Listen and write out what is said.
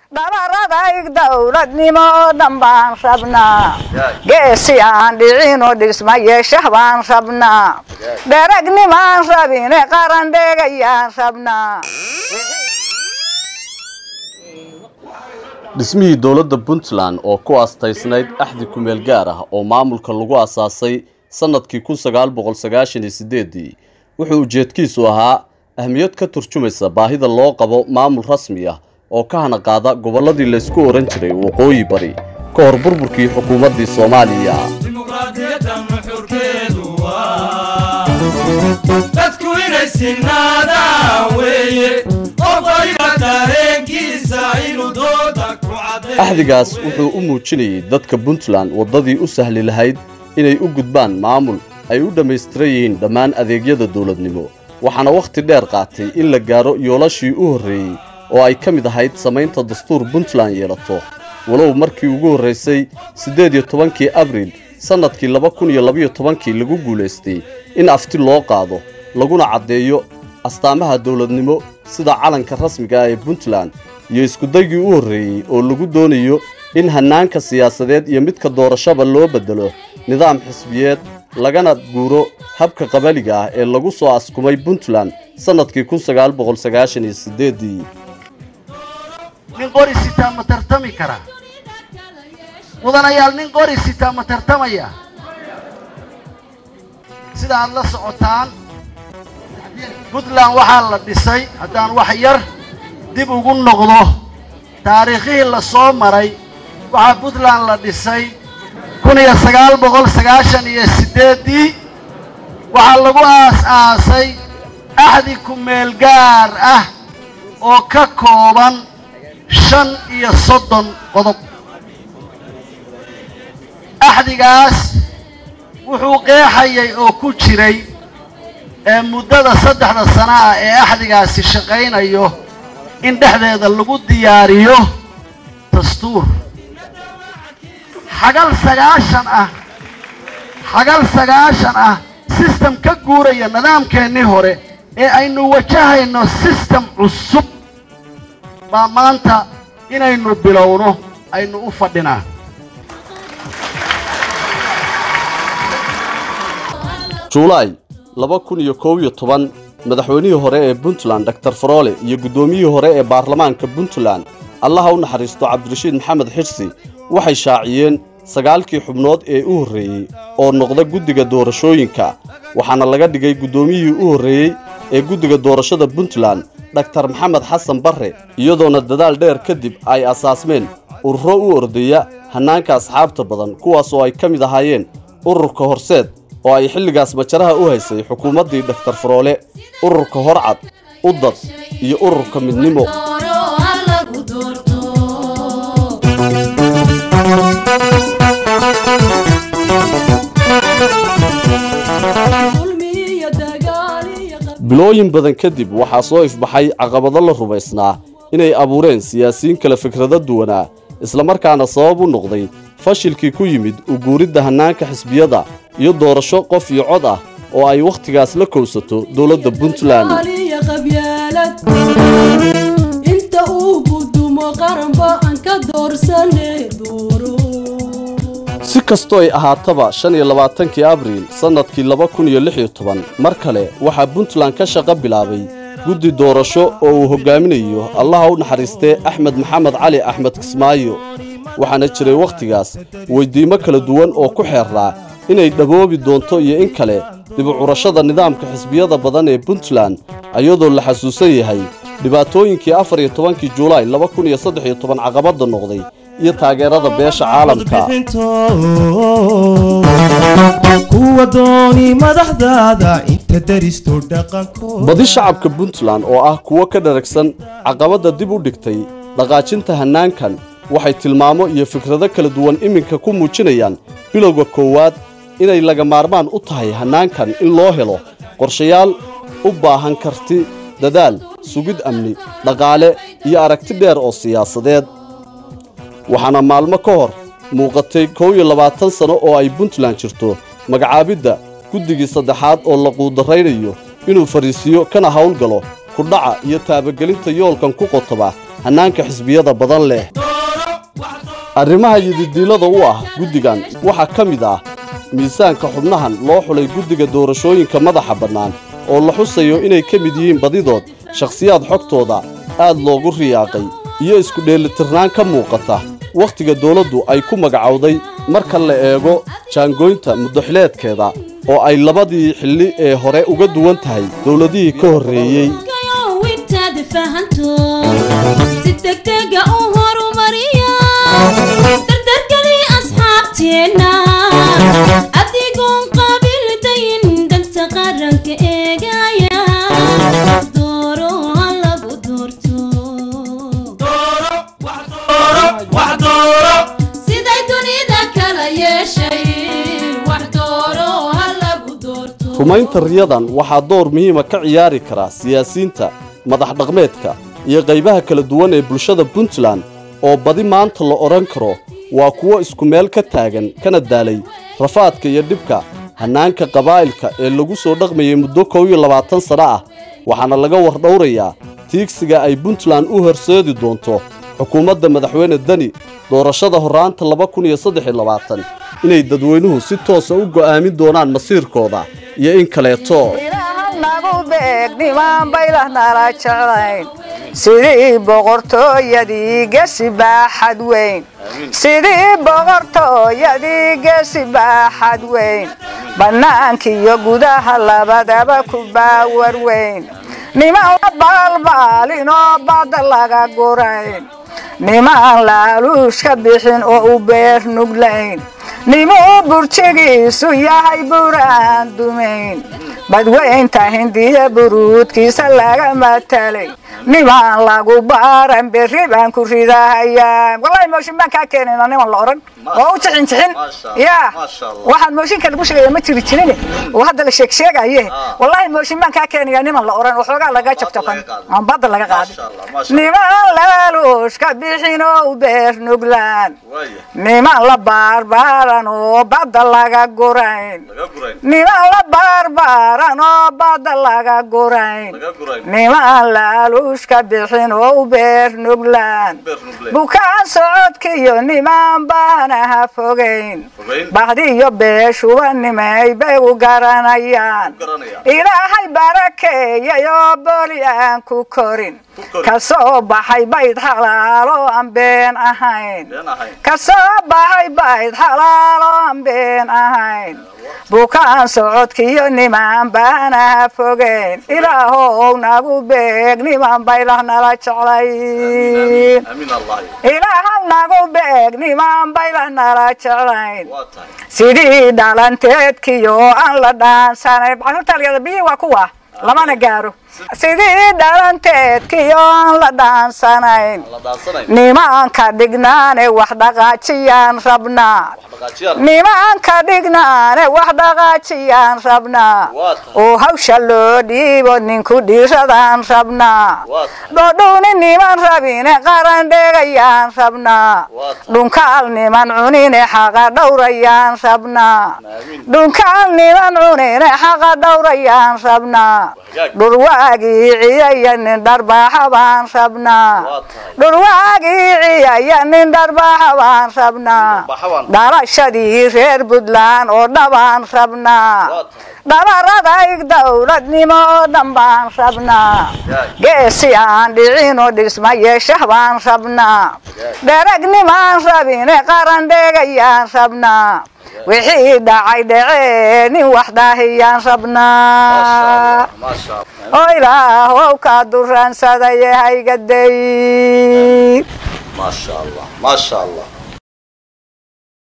dhabaradaig dowladnimo oo dhan baan rabnaa geesi aan dhicinoo dhisma yeeshah baan rabnaa dheragnimaan rabine qaran dheegayaan rabnaa dhismihii dowladda puntland oo ku aastaysnayd axdi kumeel gaar ah oo maamulka lagu asaasay sannadkii kun sagaal boqol sagaashan iyo sideedii wuxuu ujeedkiisu ahaa ahmiyad ka turjumaysa baahida loo qabo maamul rasmi ah oo ka hana qaada gobolladii laysku ohan jiray waqooyi bari ka hor burburkii xukuumaddii soomaaliya dimuqraadiyadda nuxurkeedu waa dadku inay sinaadaan weeye qof waliba dareenkiisa inuu dooda ku caddeeyo axdigaas wuxuu u muujinayay dadka puntland waddadii u sahli lahayd inay u gudbaan maamul ay u dhammaystiran yihiin dhammaan adeegyada dowladnimo waxaana wakhti dheer qaatay in la gaaro yoolashii u horreeyey oo ay ka mid ahayd samaynta dastuur puntland yeelato walow markii ugu horraysay siddeed iyo tobankii abriil sannadkii laba kun iyo labaiyo tobankii lagu guulaystay in afti loo qaado laguna caddeeyo astaamaha dowladnimo sida calanka rasmiga ah ee puntland iyo iskudaygii u horreeyey oo lagu doonayo in hannaanka siyaasadeed iyo midka doorashaba loo beddelo nidaam xisbiyeed lagana guuro habka qabaliga ah ee lagu soo askumay puntland sannadkii kun sagaal boqol sagaashan iyo siddeedii nin qori sitaa ma tartami karaa mudanayaal nin qori sitaa ma tartamaya sida aad la socotaan puntland waxaa la dhisay haddaan wax yar dib ugu noqdo taariikhihii la soo maray waxaa puntland la dhisay kun iyo sagaal boqol sagaashan iyo siddeeddii waxaa lagu aas-aasay axdi ku-meel gaar ah oo ka kooban shan iyo soddon qodob axdigaas wuxuu qeexayay oo ku jiray ee muddada saddexda sano ah ee axdigaasi shaqaynayo in dhexdeeda lagu diyaariyo dastuur xagal sagaashan ah xagal sagaashan ah sistem ka guuraya nidaamkeennii hore ee aynu wajahayno sistem cusub baa maanta inaynu bilowno aynu u fadhinaa juulaay laba kun iyo koob iyo toban madaxweynihii hore ee puntland doctor faroole iyo guddoomiyihii hore ee baarlamaanka puntland allaha u naxariisto cabdirashiid maxamed xirsi waxay shaaciyeen sagaalkii xubnood ee u horreeyey oo noqda guddiga doorashooyinka waxaana laga dhigay guddoomiyihii u horreeyey ee guddiga doorashada puntland dhaktar maxamed xasan barre iyadoona dadaal dheer kadib ay asaasmeen ururo u ordaya hannaanka asxaabta badan kuwaas oo ay ka mid ahaayeen ururka horseed oo ay xilligaas majaraha u haysay xukuumaddii dhaktar faroole ururka horcad udad iyo ururka midnimo bilooyin badan kadib waxaa soo ifbaxay caqabado la rumaysnaa inay abuureen siyaasiyiin kale fikrado duwanaa islamarkaana sabab u noqday fashilkii ku yimid u guuridda hannaanka xisbiyada iyo doorasho qof iyo cod ah oo ay wakhtigaas la kowsato dowladda puntland inta uu gudumo qaranba aan ka doorsane dooro si kastoo ay ahaataba shan iyo labaatankii abriil sannadkii laba kun iyo lix iyo toban mar kale waxaa puntland ka shaqo bilaabay guddi doorasho oo uu hoggaaminayo allaha u naxariistee axmed maxamed cali axmed kismaayo waxaana jiray wakhtigaas weyddiimo kala duwan oo ku xeerraa inay dhaboobi doonto iyo in kale dibucurashada nidaamka xisbiyada badan ee puntland ayadoo la xasuusan yahay dhibaatooyinkii afar iyo tobankii juulaay laba kun iyo saddex iyo toban caqabadda noqday iyo taageerada beesha caalamka kuwa dooni madaxdaada inta daristo dhaqanko badi shacabka puntland oo ah kuwo ka dharagsan caqabadda dib u dhigtay dhaqaajinta hannaankan waxay tilmaamo iyo fikrado kala duwan iminka ku muujinayaan bilowga koowaad inay laga maarmaan u tahay hannaankan in loo helo qorshayaal u baahan karti dadaal sugid amni dhaqaale iyo aragti dheer oo siyaasadeed waxaana maalmo ka hor muuqatay kow iyo labaatan sano oo ay puntland jirto magacaabidda guddigii saddexaad oo la quudarraynayo inuu fariisiyo kana howlgalo kudhaca iyo taabagelinta yoolkan ku qotoba hannaanka xisbiyada badan leh arrimaha yididiilada u ah guddigan waxaa ka mid ah miisaanka xubnahan loo xulay guddiga doorashooyinka madaxa bannaan oo la xusayo inay ka mid yihiin badidood shakhsiyaad xogtooda aad loogu riyaaqay iyo isku dheelitirnaan ka muuqata wakhtiga dawladdu ay ku magacowday marka la eego jaangooynta muddoxileedkeeda oo ay labadii xilli ee hore uga duwan tahay dawladihii ka horreeyey intaad fahanto si degdega u horumariya dardargeli asxaabteenna adigoon qabiildayin danta qaranka eegaya dooro ha lagu doorto siday dunida kala yeeshay wax dooro ha lagu doorto rumaynta riyadan waxaa door muhiima ka ciyaari karaa siyaasiyiinta madax dhaqmeedka iyo qaybaha kala duwan ee bulshada puntland oo badi maanta la odhan karo waa kuwo isku meel ka taagan kana daalay rafaadka iyo dhibka hannaanka qabaa'ilka ee lagu soo dhaqmayay muddo kow iyo labaatan sanno ah waxaana laga wardhowrayaa tiigsiga ay puntland u horseedi doonto xukuumadda madaxweyne deni doorashada horraanta laba kun iyo saddex iyo labaatan inay dadweynuhu si toosa u go'aamin doonaan masiirkooda iyo in kaleeto ilaaha nagu beeg nimaan baylah nala jeclayn sidii boqortooyadii gesi baaxad weyn sidii boqortooyadii gesi baaxad weyn bannaankiiyo gudaha labadaba ku baawar weyn nimaan la baalbaalin oo badda laga gurayn nimaan laaluush ka bixin oo u beer nuglayn nimuu burjigiisu yahay buraan dumayn badweynta hindiya buruudkiisa laga matalay nimaan lagu baaran berri baan ku ridahayaa wallahi mooshin baan kaa keenayna niman la odhan oo u jixin jixin yaa waxaan mooshinka lagu sheegaya ma jiri jirin oo hadda la sheeg sheegaye wallahi mooshin baan kaa keenaya niman la odhan oo xoogaa laga jabjaban aan badda laga qaadin niman laaluush ka bixin oo u beer nuglaan niman la baarbaaran oo badda laga gurayn niman la baarbaaran oo badda laga gurayn niman laaluush ka bixin oo u beer nuglaan bukaan socodkiyo niman baana ha fogayn bahdiyo beeshuba nimay bay u garanayaan ilaahay barakeeyay oo boli aan ku korin ka soo baxay bayd xalaalo aan been ahayn ka soo baxay bayd xalaalo aan been ahayn bukaan socodkiyo niman baana ha fogeyn ilaahow nagu beeg niman baylah nala jeclayn ilaahow nagu beeg niman baylah nala jeclayn sidii dhalanteedkiyo aan la dhaansanayn baxurtaaliyada biyii waa kuwa lamana gaaro sidii dhalanteedkiyo aan la dhaansanayn nimanka dhignaane wax dhaqaajiyaan rabnaa nimanka dhignaane wax dhaqaajiyaan rabnaa oo hawsha loo dhiibo ninku dhiiradaan rabnaa dhodhowni niman rabine qaran dheegayaan rabnaa dhunkaal niman cunine xaqa dhowrayaan rabnaa dhunkaal niman cunine xaqa dhowrayaan rabnaa dhurwaagii ciyaya nin dharbaaxa baan rabnaa dhurwaagii ciyaya nin dharbaaxa baan rabnaa dhalashadii reer puntland oo dhabaan rabnaa dhabaradayg dowladnimo oo dhan baan rabnaa geesi aan dhicinoo dhisma yeeshah baan rabnaa dheragnimaan rabine qaran dheegayaan rabnaa wixii dhacay dhacee nin wax daahiyaan rabnaa oo ilaahow kaa duraansadaya haygaday maasha allah maasha allah